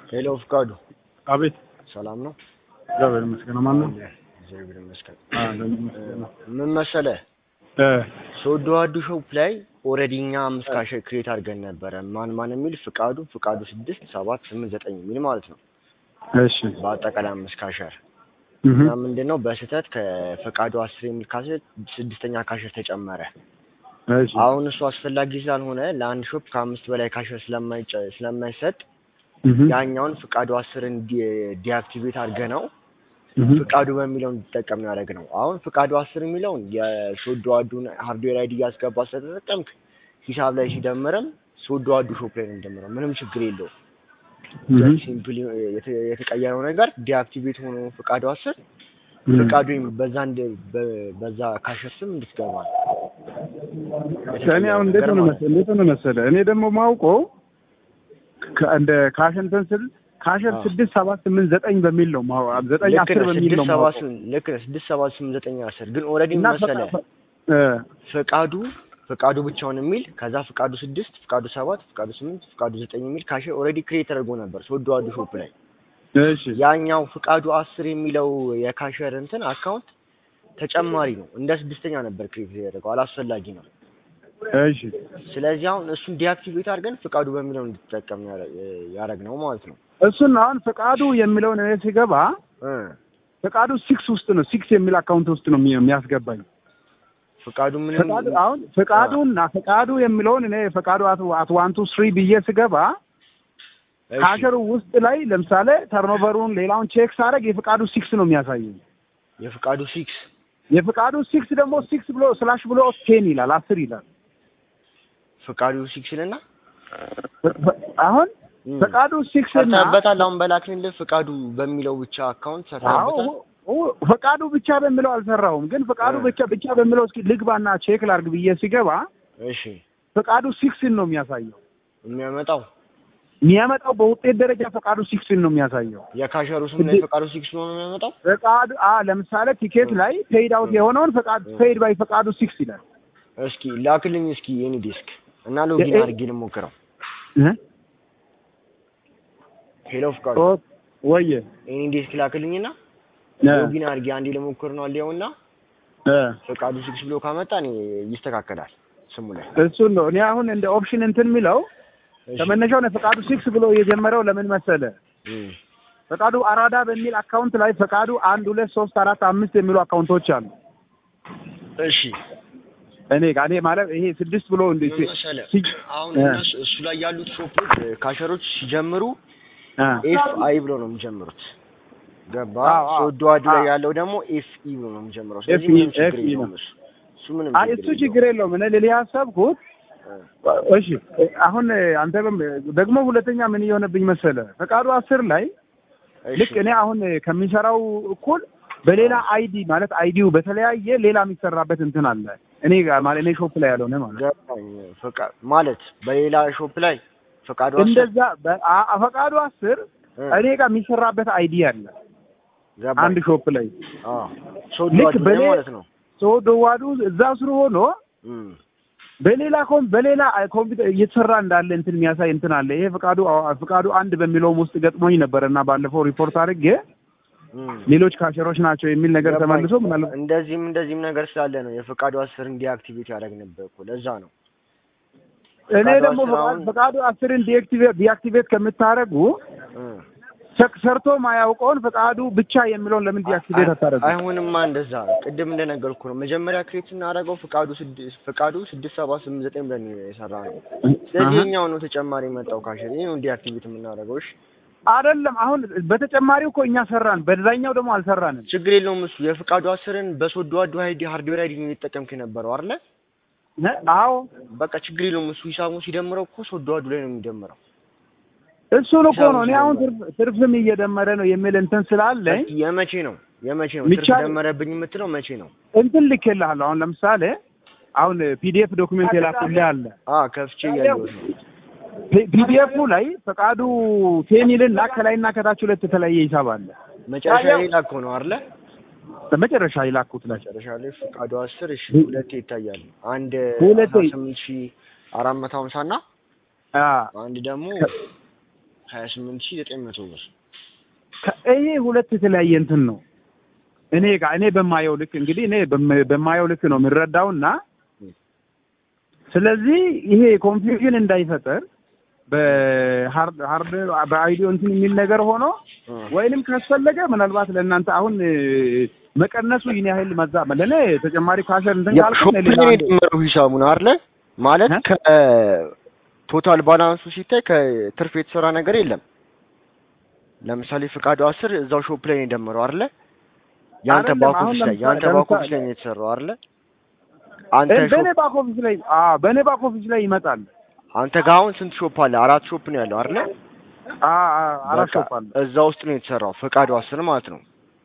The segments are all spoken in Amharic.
ሄሎ ፍቃዱ፣ አቤት። ሰላም ነው? እግዚአብሔር ይመስገን። ማን ነው? እግዚአብሔር ይመስገን። አዎ፣ ይመስገን። ምን መሰለህ እ ሶዶ አዱ ሾፕ ላይ ኦልሬዲ እኛ አምስት ካሽ ክሬት አድርገን ነበረ። ማን ማን የሚል ፍቃዱ፣ ፍቃዱ ስድስት ሰባት ስምንት ዘጠኝ የሚል ማለት ነው። እሺ። በአጠቃላይ አምስት ካሸር እህ እና ምንድን ነው በስህተት ከፍቃዱ አስር የሚል ካሸር ስድስተኛ ካሸር ተጨመረ። እሺ። አሁን እሱ አስፈላጊ ስላልሆነ ለአንድ ሾፕ ከአምስት በላይ ካሸር ስለማይጨ ስለማይሰጥ እህ ያኛውን ፍቃዱ አስርን ዲ- ዲአክቲቬት አድርገ ነው እህ ፍቃዱ በሚለው እንዲጠቀም ያደረግ ነው። አሁን ፍቃዱ አስር የሚለውን የሶዶ አዱን ሃርድዌር አይዲ እያስገባ ስለተጠቀምክ ሂሳብ ላይ ሲደምርም ሶዶ አዱ ሾፕ ላይ ነው የሚደምረው። ምንም ችግር የለውም። እህ ሲምፕል የተቀየረው ነገር ዲአክቲቬት ሆኖ ፍቃዱ አስር ፍቃዱ የሚ- በዛ እንደ በ- በዛ ካሸር ስም እንድትገባ ነው። እኔ አሁን እንዴት ነው መሰለህ እንዴት ነው መሰለህ እኔ ደግሞ ማውቀው ከ- እንደ ካሸንተን ስል ካሸር አዎ። ስድስት ሰባት ስምንት ዘጠኝ በሚል ነው ማው ዘጠኝ ልክ አስር ነህ። በሚል ነው ስድስት ሰባት ማውቀው ስምንት ልክ ነህ። ስድስት ሰባት ስምንት ዘጠኝ አስር ግን ኦልሬዲ እና መሰለህ ፈቃ- እ ፍቃዱ ፍቃዱ ብቻውን የሚል ከዛ ፍቃዱ ስድስት ፍቃዱ ሰባት ፍቃዱ ስምንት ፍቃዱ ዘጠኝ የሚል ካሽ ኦልሬዲ ክሬት ተደርጎ ነበር ሶዶ አዱ ሾፕ ላይ። እሺ ያኛው ፍቃዱ አስር የሚለው የካሸር እንትን አካውንት ተጨማሪ ነው። እንደ ስድስተኛ ነበር ክሬት ያደረገው አላስፈላጊ ነው። እሺ ስለዚህ አሁን እሱን ዲአክቲቬት አድርገን ፍቃዱ በሚለው እንድትጠቀም ያደረግ ነው ማለት ነው። እሱን አሁን ፈቃዱ የሚለውን እኔ ሲገባ እ ፈቃዱ ሲክስ ውስጥ ነው ሲክስ የሚል አካውንት ውስጥ ነው የሚ- የሚያስገባኝ ፍቃዱ ምንም ፈቃዱ አሁን ፈቃዱና ፈቃዱ የሚለውን እኔ ፈቃዱ አት አት ዋን ቱ ስሪ ብዬ ስገባ እሺ፣ ካሸሩ ውስጥ ላይ ለምሳሌ ተርኖቨሩን ሌላውን ቼክ ሳደርግ የፈቃዱ ሲክስ ነው የሚያሳየኝ። የፍቃዱ ሲክስ የፈቃዱ ሲክስ ደግሞ ሲክስ ብሎ ስላሽ ብሎ ቴን ይላል አስር ይላል። ፍቃዱ ሲክስ ልና ፈ- ፈ- አሁን ፈቃዱ ሲክስ እና ሰርተህበታል። አሁን በላክንልህ ፍቃዱ በሚለው ብቻ አካውንት አዎ ሰርተህበታል። ኦ- ፈቃዱ ብቻ በሚለው አልሰራውም፣ ግን ፈቃዱ እ። ብቻ ብቻ በሚለው እስኪ ልግባና ቼክ ላርግ ብዬ ሲገባ እሺ ፈቃዱ ሲክስን ነው የሚያሳየው። የሚያመጣው የሚያመጣው በውጤት ደረጃ ፈቃዱ ሲክስን ነው የሚያሳየው። የካሸሩ ስም ላይ ፈቃዱ ሲክስ ነው የሚያመጣው። ፈቃዱ አ ለምሳሌ ቲኬት ላይ ፔይድ አውት የሆነውን ፈቃድ ፔይድ ባይ ፈቃዱ ሲክስ ይላል። እስኪ ላክልኝ እስኪ የኔ ዴስክ እና ሎጊን እ- አድርጌ ልሞክረው። እ? ሄሎ ፍቃዱ ኦ ወየ የኔ ዴስክ ላክልኝና እ ሎጊን አድርጌ አንዴ ልሞክር ነው አልየውና እ ፈቃዱ ሲክስ ብሎ ካመጣ እኔ ይስተካከላል ስሙ ላይ እሱን ነው እኔ አሁን እንደ ኦፕሽን እንትን የሚለው እሺ። ከመነሻው ነው ፈቃዱ ሲክስ ብሎ የጀመረው ለምን መሰለ? እም፣ ፈቃዱ አራዳ በሚል አካውንት ላይ ፈቃዱ አንድ ሁለት ሶስት አራት አምስት የሚሉ አካውንቶች አሉ። እሺ እኔ ጋር እኔ ማለት ይሄ ስድስት ብሎ እንደ ምን መሰለህ ሲ- አሁን እ። እነሱ እሱ ላይ ያሉት ሾፖች ካሸሮች ሲጀምሩ አ ኤፍ አይ ብሎ ነው የሚጀምሩት። ገባ አዎ፣ አዎ። ሶዶ አድ ላይ አዎ። ያለው ደግሞ ኤፍ ኢ ብሎ ነው የሚጀምረው። ስለዚህ ኤፍ ኢ- ምንም ችግር ኤፍ ኢ የለውም ነው። እሱ እሱ ምንም አይ እሱ ችግር የለውም። እኔ ልልህ ያሰብኩት እ፣ እሺ አሁን አንተ በም- ደግሞ ሁለተኛ ምን እየሆነብኝ መሰለ ፈቃዱ አስር ላይ እሺ። ልክ እኔ አሁን ከሚሰራው እኩል በሌላ አይዲ ማለት አይዲው በተለያየ ሌላ የሚሰራበት እንትን አለ እኔ ጋር ማለት እኔ ሾፕ ላይ ያልሆነ ማለት ገባኝ። ፈቃ- ማለት በሌላ ሾፕ ላይ ፈቃዱ አስር እንደዛ በ- አ- ፈቃዱ አስር እ፣ እኔ ጋር የሚሰራበት አይዲ አለ ገባኝ። አንድ ሾፕ ላይ አዎ ሶዶ ልክ አድ ላይ በሌ- ማለት ነው። ሰው ደዋዱ እዛ ስሩ ሆኖ እም፣ በሌላ ኮም በሌላ ኮምፒውተር እየተሰራ እንዳለ እንትን የሚያሳይ እንትን አለ። ይሄ ፈቃዱ ፈቃዱ አንድ በሚለውም ውስጥ ገጥሞኝ ነበር እና ባለፈው ሪፖርት አድርጌ እም። ሌሎች ካሸሮች ናቸው የሚል ነገር ገባኝ። ተመልሶ ምናልባት እንደዚህም እንደዚህም ነገር ስላለ ነው የፈቃዱ አስር እንዲአክቲቬት ያደረግንበት እኮ ለዛ ነው። እኔ ፈቃዱ ደግሞ አስር አሁን- ፈቃዱ አስርን ዲአክቲቬት ዲአክቲቬት ከምታደርጉ እ፣ ሰ- ሰርቶ ማያውቀውን ፈቃዱ ብቻ የሚለውን ለምን ዲአክቲቬት አታደርጉ? አይሆንማ እንደዛ ቅድም እንደነገርኩ ነው። መጀመሪያ ክሬት ስናደርገው ፍቃዱ ስድስት ፍቃዱ ስድስት ሰባት ስምንት ዘጠኝ ብለን ነው የሰራ ነው። ስለዚህ አሀ። የኛው ነው ተጨማሪ የመጣው ካሽን ይህ ነው ዲአክቲቬት የምናደርገው። እሺ አይደለም አሁን በተጨማሪው እኮ እኛ ሰራን፣ በዛኛው ደግሞ አልሰራንም። ችግር የለውም እሱ የፍቃዱ አስርን በሶዶ አዱ ሀይዲ ሃርድዌር አይዲ ነው የተጠቀምክ የነበረው አይደለ? ነ- አዎ በቃ ችግር የለውም እሱ ሂሳቡን ሲደምረው እኮ ሶዶ አዱ ላይ ነው የሚደምረው። እሱን እኮ ነው እኔ አሁን ትርፍ ትርፍም እየደመረ ነው የሚል እንትን ስላለኝ እስኪ የመቼ ነው የመቼ ነው ትርፍ ሚቻል- ደመረብኝ የምትለው መቼ ነው? እንትን ልኬልሃለሁ። አሁን ለምሳሌ አሁን ፒዲኤፍ ዶክመንት የላኩልህ አለ አ ከፍቼ እያየሁት ነው። ፒዲኤፉ ላይ ፈቃዱ ቴኒልና ከላይና ከታች ሁለት የተለያየ ሂሳብ አለ። መጨረሻ ላይ ላኮ ነው አይደለ? በመጨረሻ የላኩት ላይ መጨረሻ ላይ ፍቃዱ አስር እሺ ሁለቴ ይታያል። አንድ ሁለቴ። አስራ ስምንት ሺህ አራት መቶ ሀምሳ እና አ አንድ ደግሞ ሀያ ስምንት ሺህ ዘጠኝ መቶ ብር ከ- ይሄ ሁለት የተለያየ እንትን ነው። እኔ ጋር እኔ በማየው ልክ እንግዲህ እኔ በም- በማየው ልክ ነው የምረዳውና ስለዚህ ይሄ ኮንፊውዥን እንዳይፈጠር በሃርድ ሃርድ በአይዲዮ እንትን የሚል ነገር ሆኖ ወይንም ካስፈለገ ምናልባት ለእናንተ አሁን እ፣ መቀነሱ ይህን ያህል መዛ ለእኔ ተጨማሪ ካሸር እንትን ያው ካልኩ ሾፕ እኔ ሌላ ላይ የደመረው ሂሳቡ ነው አይደለ? ማለት እ? ከቶታል ባላንሱ ሲታይ ከትርፍ የተሰራ ነገር የለም። ለምሳሌ ፍቃዱ አስር እዛው ሾፕ ላይ ነው የደመረው አይደለ? ያንተ አይደለም፣ ባክ አሁን ኦፊስ ላይ ለምሳሌ- ያንተ ባክ ኦፊስ ለምሳሌ- ላይ ነው የተሰራው አይደለ? አንተ እ፣ በእኔ ሾፕ ባክ ኦፊስ ላይ አዎ በእኔ ባክ ኦፊስ ላይ ይመጣል። አንተ ጋር አሁን ስንት ሾፕ አለ? አራት ሾፕ ነው ያለው አይደለ? አ አ አራት በቃ ሾፕ አለ። እዛ ውስጥ ነው የተሰራው ፍቃዱ አስር ማለት ነው።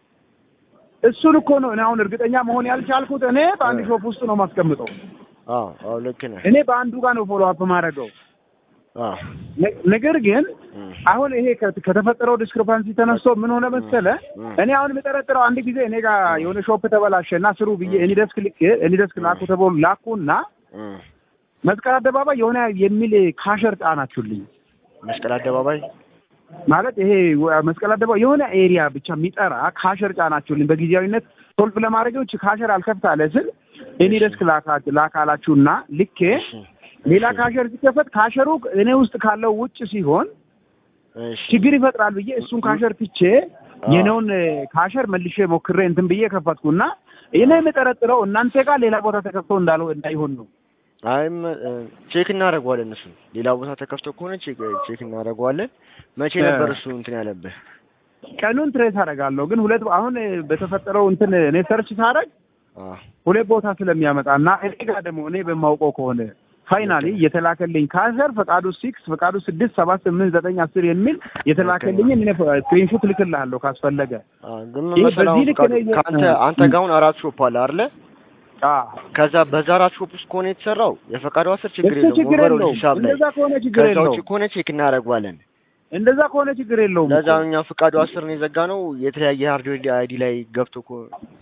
እሱን እኮ ነው እኔ አሁን እርግጠኛ መሆን ያልቻልኩት። እኔ በአንድ እ። ሾፕ ውስጥ ነው ማስቀምጠው። አዎ አዎ ልክ ነህ። እኔ በአንዱ ጋር ነው ፎሎ አፕ ማድረገው። አዎ ነ- ነገር ግን እም፣ አሁን ይሄ ከ- ከተፈጠረው ዲስክሪፓንሲ ተነስቶ ምን ሆነ መሰለ፣ እም፣ እኔ አሁን የምጠረጥረው አንድ ጊዜ እኔ ጋር የሆነ ሾፕ ተበላሸ እና ስሩ ብዬ እኔ ደስክ ልክ እኔ ደስክ ላኩ ተብሎ ላኩና እም። መስቀል አደባባይ የሆነ የሚል ካሸር ጫናችሁልኝ። መስቀል አደባባይ ማለት ይሄ ወ- መስቀል አደባባይ የሆነ ኤሪያ ብቻ የሚጠራ ካሸር ጫናችሁልኝ። በጊዜያዊነት ሶልቭ ለማድረግ ውጭ ካሸር አልከፍት አለ ስል እኔ ደስክ ላካ- ላካላችሁና ልኬ እሺ፣ ሌላ እሺ፣ ካሸር ሲከፈት ካሸሩ እኔ ውስጥ ካለው ውጭ ሲሆን እሺ። ችግር ይፈጥራል ብዬ እሱን ካሸር ትቼ አዎ። የኔውን ካሸር መልሼ ሞክሬ እንትን ብዬ ከፈትኩና እኔ የምጠረጥረው እናንተ ጋር ሌላ ቦታ ተከፍቶ እንዳለው እንዳይሆን ነው። አይም እ፣ ቼክ እናደርገዋለን። እሱ ሌላ ቦታ ተከፍቶ ከሆነ ቼክ ቼክ እናደርገዋለን። መቼ እ። ነበር እሱ እንትን ያለብህ? ቀኑን ትሬስ አደርጋለሁ ግን ሁለት አሁን በተፈጠረው እንትን እኔ ሰርች ሳደርግ አዎ ሁለት ቦታ ስለሚያመጣ እና እኔ ጋር ደግሞ እኔ በማውቀው ከሆነ ፋይናሊ የተላከልኝ ካሸር ፈቃዱ ሲክስ ፈቃዱ ስድስት ሰባት ስምንት ዘጠኝ አስር የሚል የተላከልኝን እኔ ስክሪንሹት ልክልሃለሁ ካስፈለገ። አዎ፣ ግን ይህ መሰለህ አሁን በዚህ ልክ ፍቃዱ ነው እየ- ከአንተ እ፣ አንተ እ። ጋር አሁን አራት ሾፕ አለ አይደለ? አዎ ከዛ በዛ አራት ሾፕ ውስጥ ከሆነ የተሰራው የፈቃዱ አስር ችግር እሱ የለውም ችግር ኦቨሮል የለውም። ሂሳብ ላይ እንደዛ ከሆነ ችግር ከዛ ውጭ የለውም። ከሆነ ቼክ እናደርገዋለን። እንደዛ ከሆነ ችግር የለውም። ለዛ እኮ። እኛ ፍቃዱ አስር ነው የዘጋ ነው የተለያየ ሃርድዌር አይዲ ላይ ገብቶ እኮ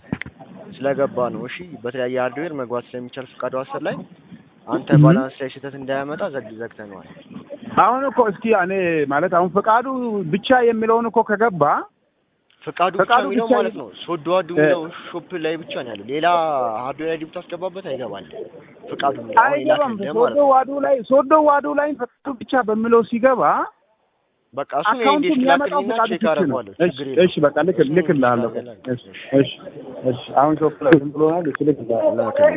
ስለገባ ነው። እሺ በተለያየ ሃርድዌር መግባት ስለሚቻል ፍቃዱ አስር ላይ አንተ እህ። ባላንስ ላይ ስህተት እንዳያመጣ ዘግ ዘግተነዋል። አሁን እኮ እስኪ እኔ ማለት አሁን ፈቃዱ ብቻ የሚለውን እኮ ከገባ ፍቃዱ ብቻ ፈቃዱ የሚለው ብቻ ማለት ነው ሶዶ አዱ የሚለው ሾፕ ላይ ብቻ ነው ያለው። ሌላ ሃርድዌር አይዲ ብታስገባበት አይገባል። ፍቃዱ የሚለው አሁን አይገባም። የላክልህ ማለት ሶዶ ነው። ዋዱ ላይ ሶዶ ዋዱ ላይ ፈቃዱ ብቻ በሚለው ሲገባ በቃ እሱን አካውንቱ የኢንዴክስ የሚያመጣው ላክልኝና ፈቃዱ ቼክ ብቻ ነው። አደርገዋለሁ። እሺ ችግር የለውም። እሺ፣ በቃ ልክ እሱን ልክልሃለሁ። ላክልኝ። እሺ እሺ እሺ። አሁን ሾፕ ላይ ዝም ብሎናል። እሺ ልክልሃለሁ። ላክልኝ።